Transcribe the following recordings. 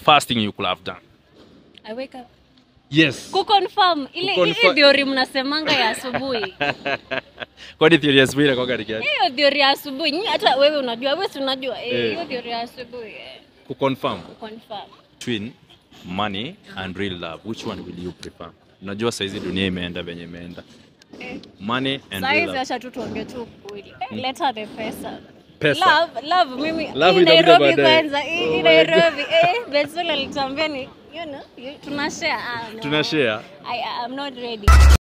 first thing you could have done? I wake up. Yes. Kuconfirm ile Kuconfirm. hii theory mnasemanga ya asubuhi. Kwani theory ya asubuhi inakuwaga ni gani? Hiyo theory ya asubuhi. Nyinyi hata wewe unajua, wewe si unajua. Eh, Eh. hiyo theory ya asubuhi. Eh. Kuconfirm Confirm. between money and real love. Which one will you prefer? Unajua saizi dunia imeenda venye imeenda. Eh. Money and real Saizi love. acha tu tuongee tu ukweli. Eh, leta the pesa. Pesa. Love, love mimi Love hii itakuja Nairobi baadaye. kwanza, hii Oh hii my Nairobi. Eh, Betsul alitambia ni you know, you- tuna share. Ah, no. Tuna share. I I'm not ready.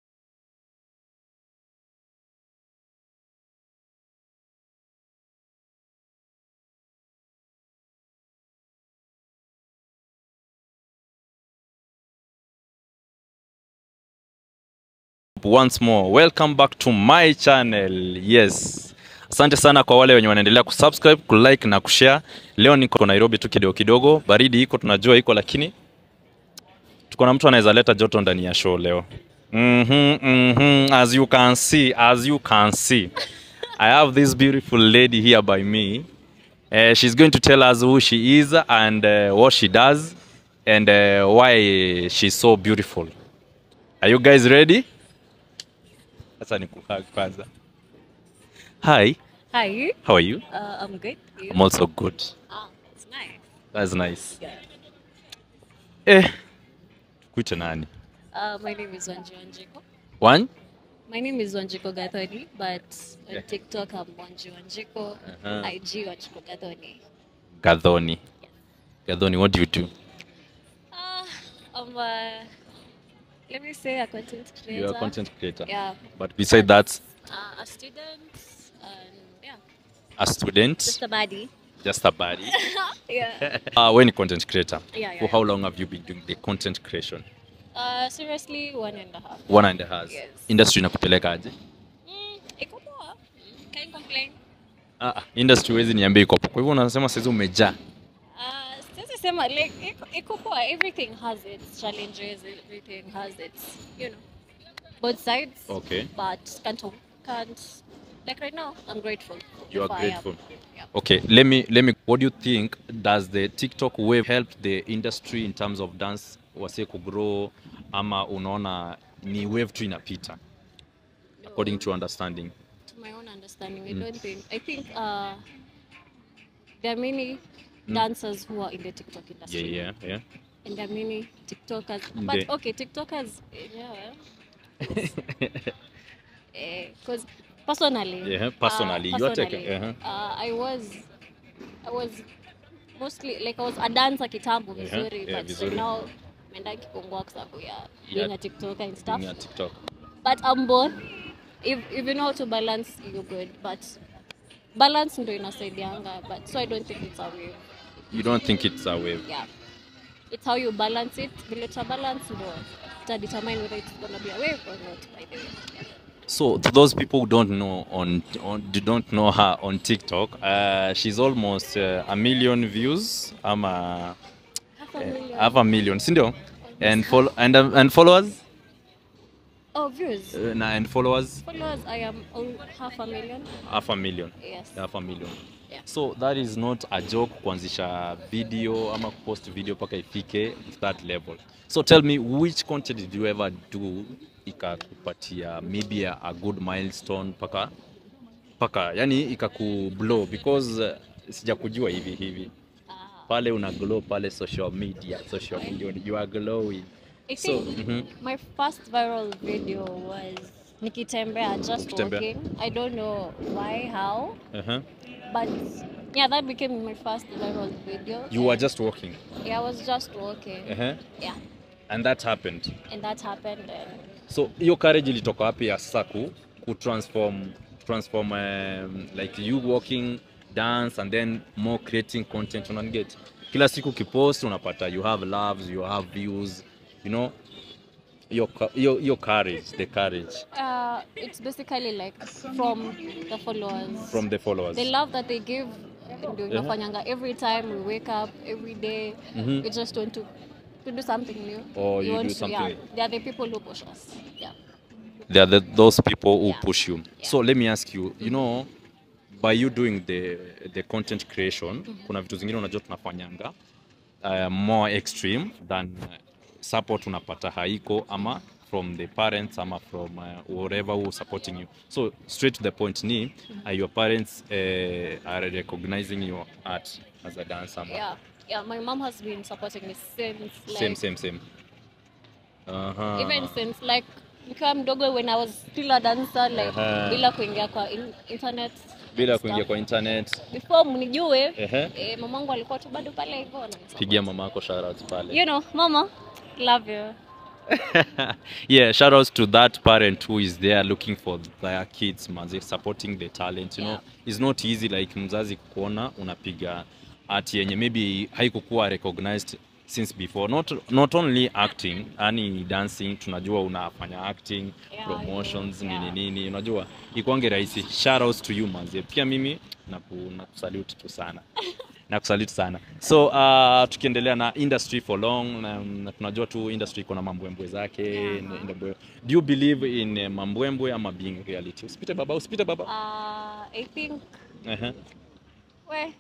once more welcome back to my channel yes asante sana kwa wale wenye wanaendelea kusubscribe kulike na kushare leo niko nairobi tu kidogo kidogo baridi iko tunajua iko lakini tuko na mtu anaweza leta joto ndani ya show leo mm-hmm, mm-hmm. as you can see as you can see i have this beautiful lady here by me uh, she's going to tell us who she is and uh, what she does and uh, why she's so beautiful are you guys ready sasa ni kuhag kwanza. Hi, Hi. how are you? Uh, I'm good. You? I'm also good. Ah, it's nice. That's nice. Yeah. Eh, kuite nani? Uh, my name is Wanji Wanjiko. One? My name is Wanjiko Gathoni, but on Yeah. TikTok I'm Wanji Wanjiko. Uh-huh. IG Wanjiko Gathoni. Gadhoni. Gadhoni, what do you do? Uh, I'm a, let me say a content creator. You're a content creator. Yeah. But beside that, Uh, a student and yeah, a student, just a baddie. just a body. yeah. uh, when content creator, Yeah, yeah, for how long have you been doing the content creation? Uh, seriously, one and a half. One and a half. Yes. Industry inakupeleka aje? Mm, iko poa. Mm, Can't complain. Ah, ah, industry huwezi niambia iko hapo. Kwa hivyo unasema saizi umejaa. Uh, siwezi sema like iko- iko poa. Everything has its challenges. Everything has its you know both sides. Okay. But can't can't like right now. I'm grateful. You are for I am. grateful. Yeah. Okay, let me let me. What do you think? Does the TikTok wave help the industry in terms of dance wase kugrow, ama unaona ni wave tu inapita according to your understanding? To my own understanding, I don't think. I think uh, there are many dancers who are in the TikTok Yeah, industry. yeah, yeah. And there are many TikTokers. They- But okay, TikTokers, yeah. Because personally, Yeah, personally, uh, you are taking- personally, uh-huh. uh, I was, I was mostly like I was a dancer kitambo Yeah, vizuri, yeah, but vizuri. right now meenda kipungua kwa sababu ya Yeah. being a TikToker and stuff. Yeah, TikTok. But I'm both. If, if you know how to balance, you're good. But balance ndo inasaidianga. But so I don't think it's a wave. You don't think it's a wave? Yeah. It's how you balance it. Vile uta balance ndo ita determine whether it's gonna be a wave or not. By the way. Yeah. So to those people who don't know on, on do don't know her on TikTok, uh, she's almost uh, a million views. I'm a Half a million. half a million, sindio? And follow and um, and followers, oh, views. uh, na- and followers, Followers, I am on half a million. half a million. Yes. half a million Yeah. so that is not a joke kuanzisha video ama kupost video mpaka ifike that level so tell me which content did you ever do ikakupatia maybe a, a good milestone mpaka mpaka yani ikakublow because uh, sijakujua hivi hivi Ah. pale una glow pale social media social media you are glowing I So, think mhm. my first viral video was nikitembea just Ukitembea. walking. I don't know why, how, uh-huh. but yeah, that became my first viral video. you were just walking Yeah, I was just walking. uh-huh. Yeah, and that happened and that happened. And so hiyo courage ilitoka wapi ya sasa ku, ku transform transform um, like you walking dance and then more creating content unaniget kila siku ukipost unapata you have loves you have views you know your co- your, your courage the courage uh, it's basically like from the followers. from the followers the love that they give. Ndio Yeah. inafanyanga every time we wake up, every day, Mhm. we just want to to do something new. Or We you want do to- yeah, something- they are the people who push us. Yeah. they are the, those people who Yeah. push you Yeah. so let me ask you you know by you doing the the content creation kuna vitu zingine unajua tunafanyanga uh, more extreme than uh, support unapata haiko ama from the parents ama from uh, whatever who supporting you so straight to the point ni are your parents uh, are recognizing your art as a dancer ama? Yeah, yeah. My mom has been supporting me since like same same same uh-huh. even since like nikiwa mdogo when I was still a dancer like Aha. bila kuingia kwa in, internet bila stuff. kuingia kwa internet before mnijue Ehe. eh, mamangu alikuwa tu bado pale hivyo na pigia mama yako shoutouts pale you know mama love you yeah shout outs to that parent who is there looking for their kids manze supporting the talent you know Yeah. it's not easy like mzazi kuona unapiga art yenye maybe haikukuwa recognized since before not, not only acting yani dancing tunajua unafanya acting Yeah, promotions yeah. nini nini unajua ikwange rahisi shout outs to you manze pia mimi naku, nakusalute tu sana nakusalute sana so uh, tukiendelea na industry for long na, na tunajua tu industry iko na mambwembwe zake Yeah. na- na- do you believe in uh, mambwembwe ama being reality usipite baba usipite baba uh, I think uh-huh. we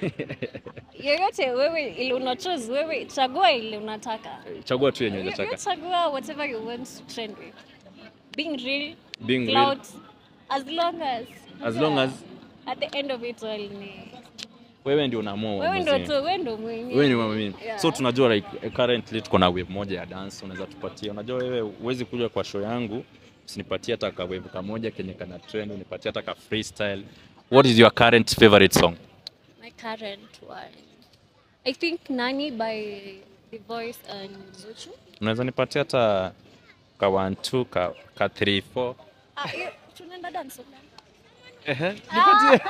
yoyote wewe ile una choose wewe chagua ile unataka chagua tu yenye You- you unataka chagua whatever you want to trend with being real Being real. clout as long as As long as- at the end of it all ni wewe ndio unaamua wewe ndo uamuzi. tu wewe ndo mwenyewe wewe ni mama mimi Yeah. so tunajua like eh, currently tuko na wave moja ya dance unaweza tupatia unajua wewe huwezi kuja kwa show yangu usinipatie hata ka wave kamoja kenye kana trend unipatie hata ka freestyle what is your current favorite song my current one I think Nani by The Voice and Zuchu unaweza nipatia hata ka 1 2 ka ka 3 4 ah hiyo tunaenda dance ehe nipatie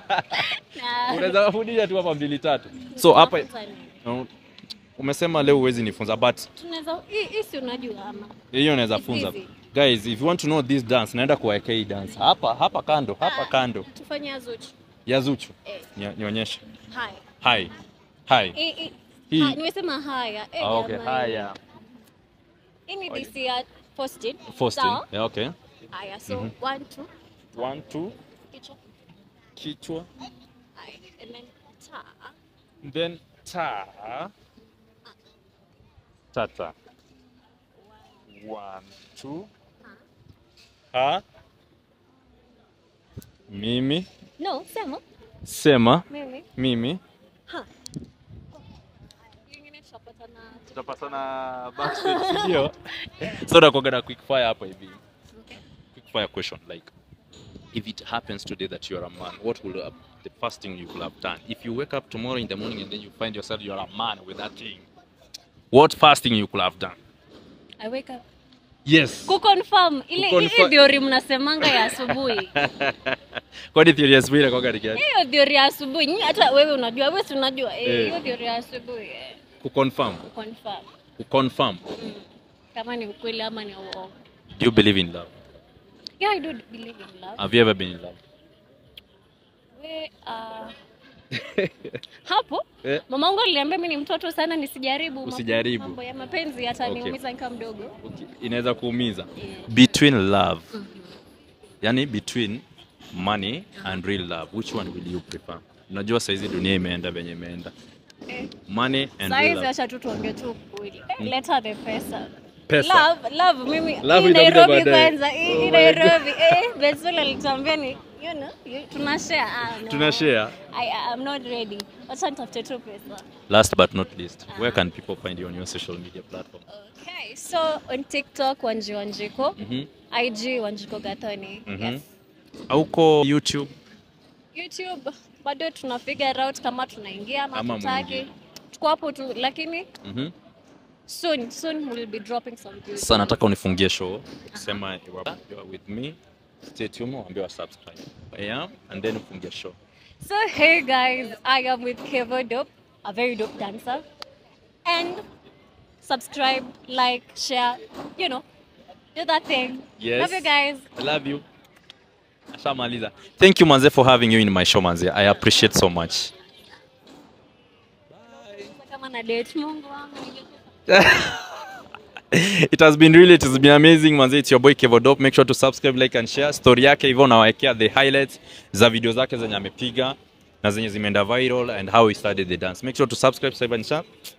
na unaweza wafundisha tu hapa mbili tatu so hapa Tunafunza nini? no, umesema leo huwezi nifunza but tunaweza hii hii si unajua ama hiyo naweza It's funza easy. guys if you want to know this dance naenda kuwaekea hii dance hapa hapa kando hapa Ah. kando tufanye ya Zuchu ya Zuchu eh Ni- nionyeshe hai hi hi hii hii Hii. ha, nimesema haya eh Ah, okay jamani. haya hii ni this year posted Faustin sawa yeah, okay haya so one two one two kichwa kichwa haya and then ta then ta tata one two ha mimi no sema sema mimi mimi ha Nyingine tutapatana tutapatana backstage ndio so nakuaga na quick fire hapa hivi okay quick fire question like if it happens today that you are a man what will uh, the first thing you will have done if you wake up tomorrow in the morning and then you find yourself you are a man with that thing what first thing you could have done I wake up yes kuconfirm ile Kuconfirm- hii theory mnasemanga ya asubuhi kwani theory ya asubuhi inakuwaga ni gani hiyo theory ya asubuhi Nyi hata wewe unajua wewe si unajua eh, Eh. hiyo theory ya asubuhi eh, kuconfirm confirm kuconfirm mm. kama ni ukweli ama ni uongo do you believe in love yeah I do believe in love have you ever been in love we uh, hapo Eh. mamangu aliniambia mimi ni mtoto sana nisijaribu mambo- Usijaribu. mambo ya mapenzi yataniumiza Okay. nikiwa mdogo okay. inaweza kuumiza Yeah. between love yani between money and real love which one will you prefer unajua saizi dunia imeenda venye imeenda Eh. money and real saizi love acha tu tuongee tu ukweli eh, leta the pesa Pesa. love love mimi Love hii itakuja Nairobi baadaye. kwanza hii Oh hii my Nairobi eh Bezula alitambia ni you know you- tuna share ah, no. tuna share I I'm not ready acha nitafute tu pesa last but not least where can people find you on your social media platform okay so on TikTok Wanji Wanjiko mm-hmm. IG Wanjiko Gathoni Mhm. yes auko youtube YouTube bado tuna figure out kama tunaingia ama Ama tutaki. mwingie. Tuko hapo tu lakini mm-hmm. soon soon we'll be dropping some videos. sasa nataka unifungie show ukisema you are you are with me stay tuned waambie wa subscribe yeah and then ufungie show So hey guys, I am with Kevo Dope, a very dope dancer. And subscribe, like, share, you know, do that thing. Yes. Love you guys. I love you. Ashamaliza. Thank you manze for having you in my show manze. I appreciate so much. Kama na date Mungu wangu ningekufa. it has been really it has been amazing manze it's your boy Kevo Dope make sure to subscribe like and share story yake hivyo nawaekea the highlights za video zake zenye amepiga na zenye zimeenda viral and how he started the dance make sure to subscribe save and share